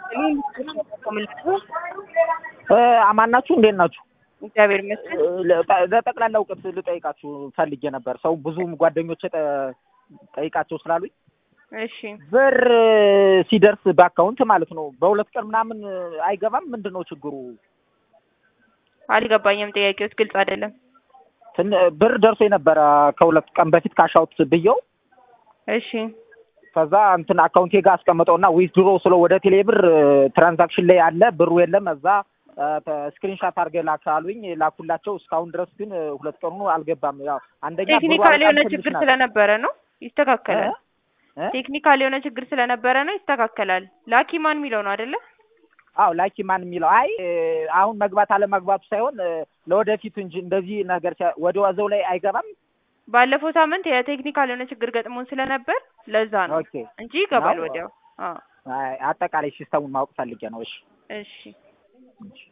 አማን ናችሁ? እንዴት ናችሁ? እግዚአብሔር ይመስገን። ለጠቅላላ እውቀት ልጠይቃችሁ ፈልጌ ነበር። ሰው ብዙም ጓደኞች ጠይቃቸው ስላሉኝ እሺ ብር ሲደርስ በአካውንት ማለት ነው በሁለት ቀን ምናምን አይገባም። ምንድን ነው ችግሩ? አልገባኝም። ጥያቄዎች ግልጽ አይደለም። ትን ብር ደርሶ የነበረ ከሁለት ቀን በፊት ካሻውት ብየው እሺ ከዛ እንትን አካውንቴ ጋር አስቀምጠውና ዊዝድሮ ስለ ወደ ቴሌ ብር ትራንዛክሽን ላይ አለ ብሩ የለም። እዛ ስክሪንሻት አድርገህ ላክ አሉኝ። ላኩላቸው። እስካሁን ድረስ ግን ሁለት ቀኑ አልገባም። ያው አንደኛ ብሩ ቴክኒካል የሆነ በጣም ችግር ትንሽ ናት። ስለነበረ ነው። ይስተካከላል። እ? ቴክኒካል የሆነ ችግር ስለነበረ ነው። ይስተካከላል። ላኪ ማን የሚለው ነው አይደለ? አዎ ላኪ ማን የሚለው አይ እ፣ አሁን መግባት አለመግባቱ ሳይሆን እ፣ ለወደፊቱ እንጂ እንደዚህ ነገር ሲያ- ወደ ዋዘው ላይ አይገባም። ባለፈው ሳምንት የቴክኒካል የሆነ ችግር ገጥሞን ስለነበር ለዛ ነው ኦኬ እንጂ ይገባል ነው? ወዲያው። አዎ አይ፣ አጠቃላይ ሲስተሙን ማወቅ ፈልጌ ነው። እሺ እሺ እሺ።